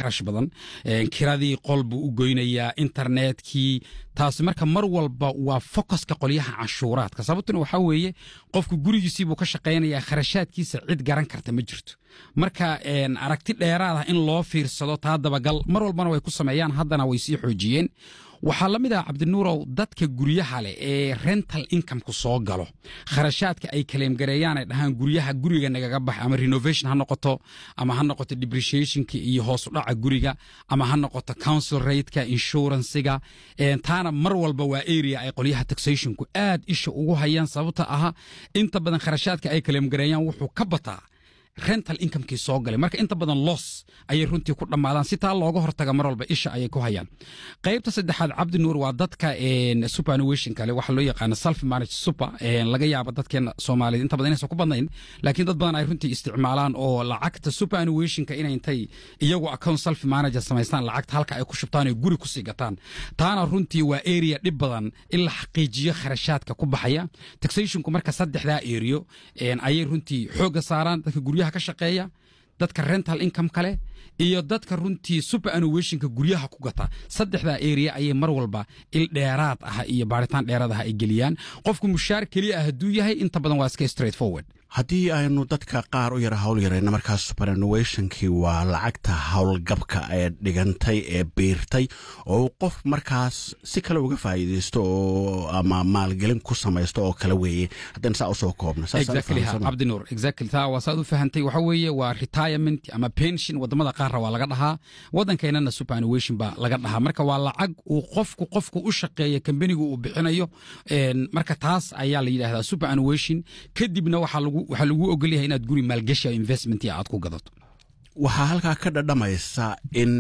kharash badan kiradii qol buu u goynayaa internetkii taasi marka mar walba waa focuska qolyaha canshuuraadka sababtuna waxaa weeye qofku gurigiisii buu ka shaqaynayaa kharashaadkiisa cid garan karta ma jirto marka aragti dheeraad ah in loo fiirsado taa dabagal mar walbana way ku sameeyaan haddana way sii xoojiyeen waxaa la mid ah cabdinuurow dadka guryaha leh ee rental incomeku soo galo kharashaadka ay kaleemgareeyaan ay dhahaan guryaha guriga nagaga bax ama renovation ha noqoto ama ha noqoto depreciationka iyo hoos u dhaca guriga ama ha noqoto council rateka insurancega taana mar walba waa area ay qolyaha taxationku aad isha ugu hayaan sababta aha inta badan kharashaadka ay kaleemgareeyaan wuxuu ka bataa rental incomekii soo galay marka inta badan los ayay runtii ku dhammaadaan si taa looga hortaga mar walba isha ayay ku hayaan qaybta saddexaad cabdi nuur waa dadka superannuation kale waxaa loo yaqaana self manage super laga yaaba dadkeena soomaaliyeed inta badan inaysan ku badnayn laakiin dad badan ay runtii isticmaalaan oo lacagta superannuationka inay intay iyagu account self manager samaystaan lacagta halka ay ku shubtaan ay guri kusii gataan taana runtii waa area dhib badan in la xaqiijiyo kharashaadka ku baxaya taxationku marka saddexdaa area ayay runtii xoogga saaraan dadka guryaha ka shaqeeya dadka rental income kale iyo dadka runtii superannuationka guryaha ku gata saddexdaa area ayay mar walba il dheeraad ah iyo baaritaan dheeraad ah ay geliyaan qofku mushaar keliya ah hadduu yahay inta badan waa iska straight forward haddii aynu dadka qaar u yara hawl yarayna markaas superannuationkii waa lacagta howlgabka ee dhigantay ee biirtay oo qof markaas si kale uga faa'iidaysto oo ama maalgelin ku samaysto oo kale weeye haddayna saa usoo koobno cabdinuur exactly taa waa saad u fahantay waxa weeye waa retirement ama pension wadamada qaarra waa laga dhahaa waddankeennana superannuation baa laga dhahaa marka waa lacag uu qofku qofku u shaqeeya kambanigu uu bixinayo marka taas ayaa la yidhahdaa superannuation kadibna waxaa lagu waxaa lagu ogol yahay inaad guri maalgashi o investment aad ku gadato waxaa halkaa ka dhadhamaysa in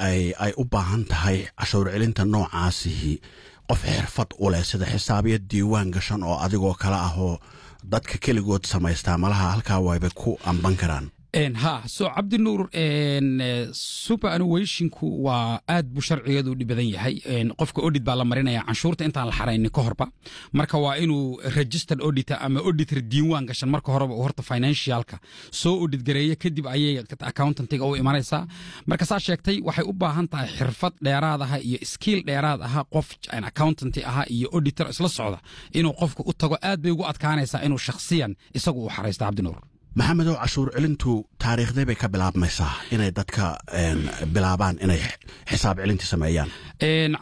ay u baahan tahay cashuur celinta noocaasihi qof xirfad u leh sida xisaabiya diiwaan gashan oo adigoo kale ah oo dadka keligood samaystaa malaha halkaa wayba ku amban karaan ha so cabdinuur superannuationku waa aad buu sharcigeedu dhib badan yahay qofka audit baa la marinaya canshuurta intaan la xaraynin ka horba marka waa inuu registered auditor ama auditor diiwaan gashan marka horeba uu horta financialka soo audit gareeya kadib ayay accountantiga u imanaysaa marka saa sheegtay waxay u baahan tahay xirfad dheeraad aha iyo skill dheeraad aha qof accountanti aha iyo auditor isla socda inuu qofka u tago aad bay ugu adkaanaysaa inuu shakhsiyan isagu u xaraysto cabdinuur maxamedow cashuur celintu taariikhday bay ka bilaabmaysaa inay dadka bilaabaan inay xisaab celintii sameeyaan